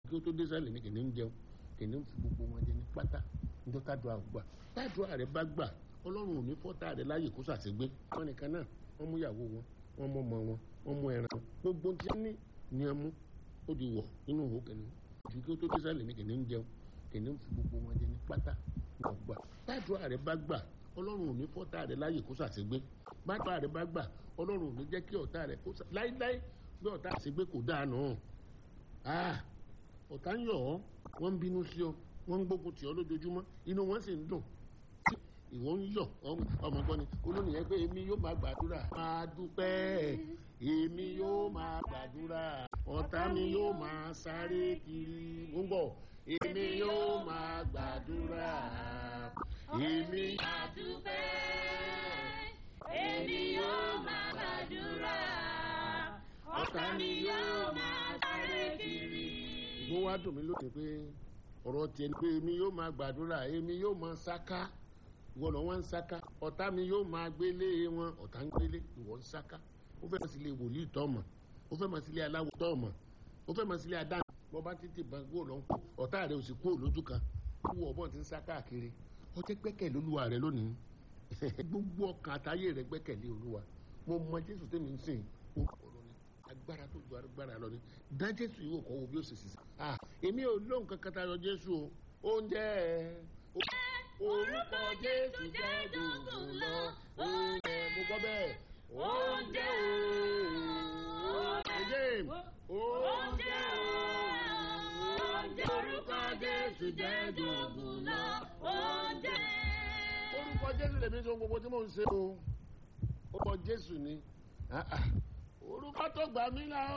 kí ó tó dé sálẹ̀ ní kìnìún jẹun kìnìún fi gbogbo wọn jẹ ní pátá níjọ́ tádùá gbà tádùá rẹ bá gbà ọlọ́run ò ní fọ́tà rẹ láàyè kó ṣàṣegbé wọn nìkan náà wọ́n mú ìyàwó wọn wọ́n mú ọmọ wọn wọ́n mú ẹran wọn gbogbo tí wọ́n ní ni wọ́n mú ó di wọ̀ nínú òhò kìnìún ju kí ó tó dé sálẹ̀ ní kìnìún jẹun kìnìún fi gbogbo wọn jẹ ní pátá wọn gbà tádùá rẹ bá gbà ọlọ́run ò ní fọ́tà rẹ láàyè kó ṣàṣegbé bàtà rẹ bá gbà ọlọ́run ò ní jẹ́ kí ọ̀tá rẹ kó láíláí bí ọ̀tá àṣegbé kò dáa nù ọ̀tá ń yọ̀ ọ́ wọ́n ń bínú sí ọ wọ́n ń gbógun tì ọ́ lójoojúmọ́ inú wọn sì ń dùn ìwọ ń yọ̀ ọmọ gbọ́ni olónìyẹn pé èmi yóò máa gbàdúrà máa dúpẹ́ èmi yóò máa gbàdúrà ọ̀tá mi yóò máa sáré kiri ń bọ̀ èmi yóò máa gbàdúrà èmi máa dúpẹ́ èmi yóò máa gbàdúrà ọ̀tá mi yóò máa sáré kiri. ìgbó wa dùn mí lónìí pé ọ̀rọ̀ tiẹ̀ ni pé èmi yóò máa gbàdúrà èmi yóò máa sáká ìwọ lọ wọn ń sáká ọ̀tá mi yóò máa gbélé wọn ọ̀tá ń gbélé ìwọ ń sáká ó fẹ́ máa sílé wòlíì tọ́ọ̀mọ̀ ó fẹ́ máa sílé aláwọ̀ tọ́ọ̀mọ̀ ó fẹ́ máa sílé adáná bọ́ bá títí bá gbó lọ ń kó ọ̀tá rẹ̀ ò sì kó lójú kan wú ọ̀bọ̀n ti ń sá káàkiri ó jẹ́ gbẹ́kẹ̀lé olúwa rẹ̀ lónìí gbogbo ọkàn àtayé rẹ̀ gbẹ́kẹ̀lé olúwa mo mọ jésù tẹ́mi ń sìn ó kọ̀ọ̀rọ̀ ni agbára tó ju agbára lọ ni dá jésù yìí wò kọ́ wo bí ó sì sì ah èmi ò lóhùn kankan tayọ jésù o oúnjẹ orúkọ jésù jẹ́ dùndùn lọ oúnjẹ mo gbọ́ bẹ́ẹ̀ oúnjẹ again oúnjẹ oúnjẹ orúkọ jésù jẹ́ dùndùn lọ oúnjẹ. orúkọ jésù lèmi sọ gbogbo tí mò ń ṣe o orúkọ jésù ni orúkọ tó gbà mí là ó.